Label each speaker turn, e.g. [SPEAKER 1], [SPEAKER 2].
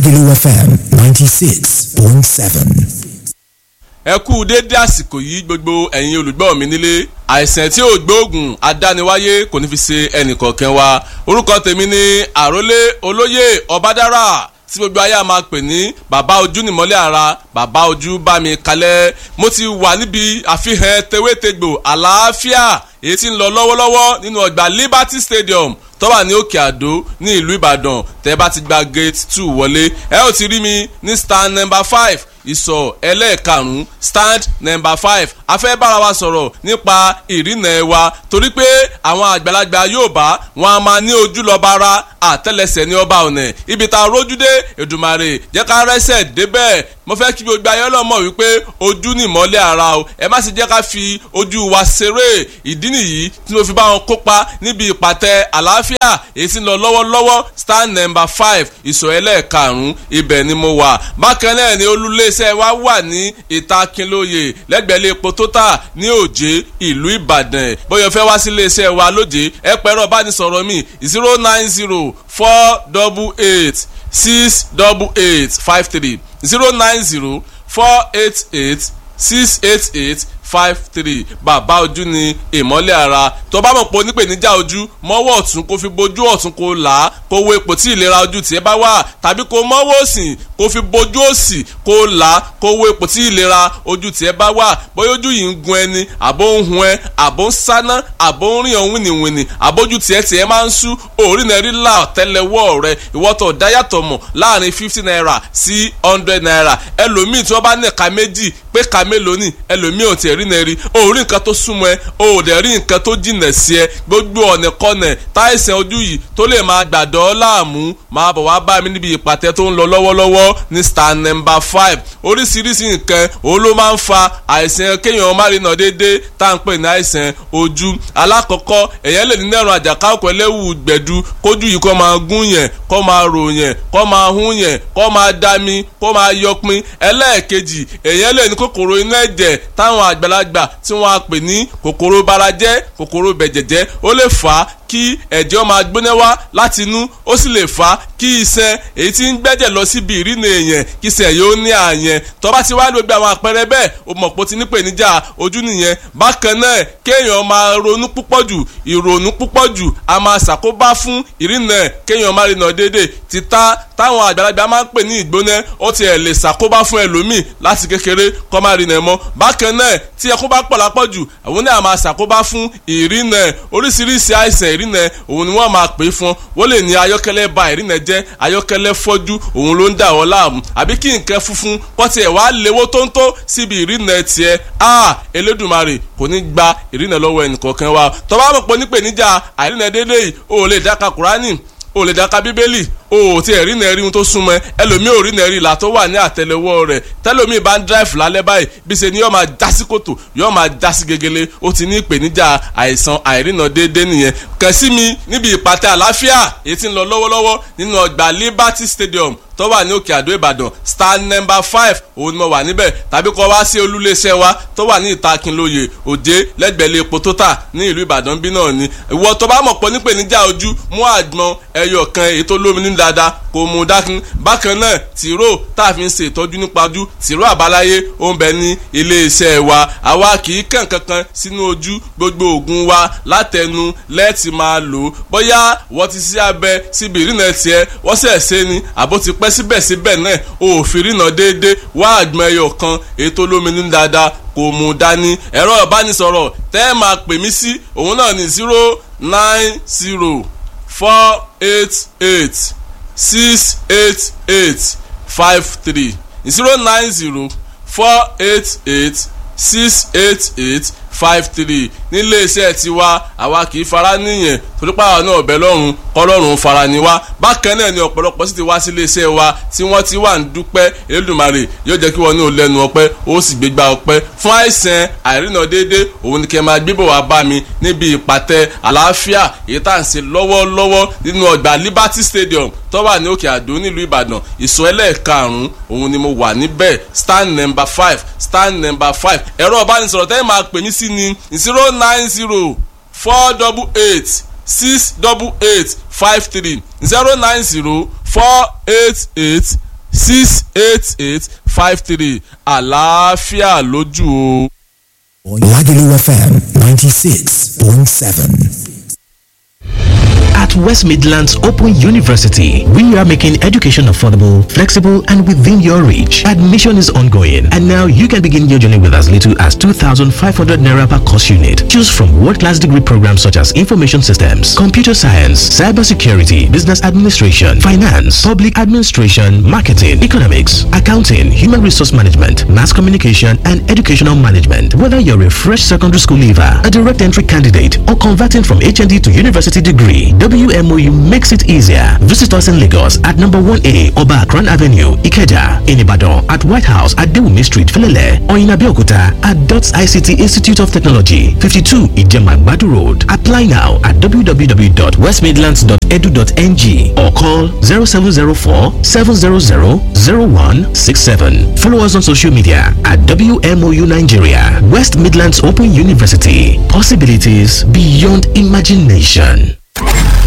[SPEAKER 1] Lagelu FM 96.7.
[SPEAKER 2] ẹ kú déédé àsìkò yìí gbogbo ẹ̀yin olùgbọ́ mi nílé àìsàn tí ò gbóògùn adániwáyé kò ní fi ṣe ẹnìkọ̀ọ̀kan wa orúkọ tèmi ni àrólé olóyè ọbádára tí gbogbo ayé a máa pè ní bàbá ojú nìmọ́lẹ̀ ara bàbá ojú bá mi kalẹ̀ mo ti wà níbi àfihàn tewétegbò àlàáfíà èyí tí ń lọ lọ́wọ́lọ́wọ́ nínú ọgbà Liberty Stadium tó wà ní òkè àdó ní ìlú ìbàdàn tẹ́ bá ti gba gate two wọlé ẹ ó ti rí mi ní stand number five ìsọ̀ ẹlẹ́ẹ̀karùn-ún stand number five a fẹ́ bára wa sọ̀rọ̀ nípa ìrìnà wa torí pé àwọn àgbàlagbà Yorùbá wọn a máa ní ojú lọ́ba ara àtẹ́lẹsẹ̀ ní ọba ọ̀nà ibi tá a rójú dé Èdùmàrè jẹ́ ká rẹ́sẹ̀ débẹ̀ mo fẹ́ kí gbogbo ayé ọlọ́mọ wípé ojú ni ìmọ́lẹ̀ ara o ẹ má sì jẹ́ ká fi ojú wa ṣeré ìdí nìyí tí mo fi bá wọn kópa níbi ìpàtẹ àlàáfíà èyí tí ń lọ lọ́wọ́lọ́wọ́ stand number five ìsọ̀ ẹlẹ́ẹ̀karùn-ún ibẹ̀ ni mo wà bákan náà ni olúléeṣẹ́ wa wà ní ìta Kínlóye lẹ́gbẹ̀ẹ́ epo tótà ní òjé ìlú Ìbàdàn bóyá fẹ́ wá sí iléeṣẹ́ wa lójé ẹ pẹ̀rọ bánisọ̀rọ̀ mi zero nine zero four double eight six double eight five three zero nine zero four eight eight six eight eight five three bàbá ojú ni ìmọ́lẹ̀ ara tó bá mọ̀ pé onípèníjà ojú mọ́wọ́ ọ̀tún kó fi bojú ọ̀tún kó là á kó wo ipò tí ìlera ojú tiẹ̀ bá wà tàbí kó mọ́wọ́ òsì kó fi bojú òsì kó là á kó wo ipò tí ìlera ojú tiẹ̀ bá wà bóyá ojú yìí ń gun ẹni àbó ń hun ẹ àbó ń sáná àbó ń rìn ọ̀hún wìnìwìnì àbójú tiẹ̀ tiẹ̀ máa ń sú òórì náà rí là tẹ́lẹ̀wọ́ rẹ ìwọ́tọ̀ dáyàtọ̀ mọ̀ láàrin fifty naira sí hundred naira ẹlòmíì tí wọ́n bá ní ẹ̀ka méjì pé ẹ̀ka mélòó ni ẹlòmíì ò tiẹ̀ rí náà rí o ò rí nǹkan tó súnmọ́ ẹ o ò dẹ̀ rí nǹkan tó jìnà sí ẹ gbogbo ọ̀nà kọ́nà táìsàn ojú yìí tó lè máa gbàdọ́ láàmú máa bọ̀ wá bá mi níbi ìpàtẹ tó ń lọ lọ́wọ́lọ́wọ́ ní star number five oríṣiríṣi nǹkan òun ló máa ń fa àìsàn kéèyàn má rí nà déédéé tá à ń pè ní àìsàn ojú alákọ̀ọ́kọ́ èèyàn lè ní nẹ́rùn àjàká òkú ẹlẹ́wù gbẹ̀du kójú yìí kó máa gún yẹn kó máa rò yẹn kó máa hún yẹn kó máa dami kó máa yọpin ẹlẹ́ẹ̀kejì èèyàn lè ní kòkòrò inú ẹ̀jẹ̀ táwọn àgbàlagbà tí wọ́n á pè ní kòkòrò barajẹ́ kòkòrò bẹ̀jẹ̀jẹ́ ó lè fà á kí ẹ̀jẹ̀ máa gbóná wá láti inú ó sì lè fà á kí iṣan èyí tí ń gbẹ́jẹ̀ lọ síbi ìrìnà èèyàn kí iṣan yóò ní àyẹn tó bá ti wá gbogbo àwọn àpẹẹrẹ bẹ́ẹ̀ o mọ̀ pé o ti ní pèníjà ojú nìyẹn bákan náà kéèyàn máa ronú púpọ̀ jù ìrònú púpọ̀ jù a máa ṣàkóbá fún ìrìnà kéèyàn máa rìnà déédéé títà táwọn àgbàlagbà máa ń pè ní ìgbóná ó ti ẹ̀ lè ṣàkóbá fún ẹlòmíì láti kékeré kó máa rìnà mọ́ bákan náà tí ẹkún bá pọ̀ lápọ̀jù àwọn náà máa ṣàkóbá fún ìrìnà oríṣiríṣi àìsàn ìrìnà òun ni wọ́n máa pè é fún wọ́n lè ní ayọ́kẹ́lẹ́ ba ìrìnà jẹ́ ayọ́kẹ́lẹ́ fọ́jú òun ló ń dà wọ́n láàmú àbí kí nǹkan funfun pọ́tì ẹ̀ wá léwó tóńtó síbi ìrìnà tiẹ̀ a Elédùmarè kò ní gba ìrìnà lọ́wọ́ ẹnìkọ̀ọ̀kan wa tó bá mọ̀ pé nípèníjà àìrìnà déédéé yìí o ò lè dáka Kùránì o lè dáka bíbélì o ò tí ẹ̀ rí nẹ́ẹ̀rí ohun tó súnmọ́ ẹ ẹlòmíì ò rí nẹ́ẹ̀rí ìlà tó wà ní àtẹlẹwọ́ rẹ̀ tẹlòmíì bá ń dráìfù lálẹ́ báyìí bí ṣe ni yóò máa já sí kòtò yóò máa já sí gegele ó ti ní ìpèníjà àìsàn àìrìnà déédéé nìyẹn kàn sí mi níbi ìpàtẹ àlàáfíà èyí tí ń lọ lọ́wọ́lọ́wọ́ nínú ọgbà Liberty Stadium tó wà ní òkè àdó ìbàdàn star number five òun ni mo wà níbẹ̀ tàbí kọ́ wá sí olúléeṣẹ́ wa tó wà ní ìta Kínlóye òjé lẹ́gbẹ̀lẹ́ epo tó tà ní ìlú ìbàdàn bí náà ni ìwọ tó bá mọ̀ pọ̀ nípèníjà ojú mú àgbọn ẹyọ kan èyí tó lómi ní dáadáa kò mú dákun bákan náà tìró tá a fi ń ṣe ìtọ́jú nípa ojú tìró àbáláyé ó ń bẹ ní iléeṣẹ́ wa àwa kì í kàn kankan sínú ojú gbogbo oògùn wa látẹnu lẹ́ẹ̀tì máa lò ó bóyá wọ́n ti sí abẹ síbi ìrìnà tiẹ̀ wọ́n sẹ̀ ṣe ni àbó ti pẹ́ síbẹ̀síbẹ̀ náà òfin rìnà déédéé wá àgbọn ẹyọ kan èyí tó lómi ní dáadáa kò mú dání ẹ̀rọ ìbánisọ̀rọ̀ tẹ́ ẹ máa pè mí sí òun náà ní zero nine zero four eight eight six eight eight five three zero nine zero four eight eight six eight eight five three nílé iṣẹ́ tiwa àwa kì í fara níyẹn torípa àwọn náà ọ̀bẹ lọ́rùn kọ́lọ́run fara ni wá bákan náà ni ọ̀pọ̀lọpọ̀ sì ti wá sí ilé iṣẹ́ wa tí wọ́n ti wà ń dúpẹ́ Elédùmarè yóò jẹ́ kí wọ́n ní olẹ́nu ọpẹ́ ó sì gbégbá ọpẹ́ fún àìsàn àìrìnà déédéé òun ni kẹ́ máa gbébọ̀ wá bá mi níbi ìpàtẹ àlàáfíà èyí tá à ń ṣe lọ́wọ́lọ́wọ́ nínú ọgbà Liberty Stadium tó wà ní òkè àdó nílùú Ìbàdàn ìsọ ẹlẹ́ẹ̀karùn-ún òun ni mo wà níbẹ̀ stand number five stand number five ẹ̀rọ ìbánisọ̀rọ̀ tẹ́lẹ̀ máa pè mí sí ní zero nine zero four double eight six double eight five three zero nine zero four eight eight six eight eight five three àlàáfíà lójú o.
[SPEAKER 1] Lagelu FM 96.7.
[SPEAKER 3] At West Midlands Open University, we are making education affordable, flexible, and within your reach. Admission is ongoing, and now you can begin your journey with as little as 2,500 naira per course unit. Choose from world-class degree programs such as information systems, computer science, cybersecurity, business administration, finance, public administration, marketing, economics, accounting, human resource management, mass communication, and educational management. Whether you're a fresh secondary school leaver, a direct entry candidate, or converting from HND to university degree, WMOU makes it easier. Visit us in Lagos at number 1A Oba Akran Avenue, Ikeja, in Ibadan at White House at Dewumi Street, Felele, or in Abeokuta at DOTS ICT Institute of Technology, 52 Ijema Badu Road. Apply now at www.westmidlands.edu.ng or call 0704 700 0167. Follow us on social media at WMOU Nigeria, West Midlands Open University. Possibilities beyond imagination.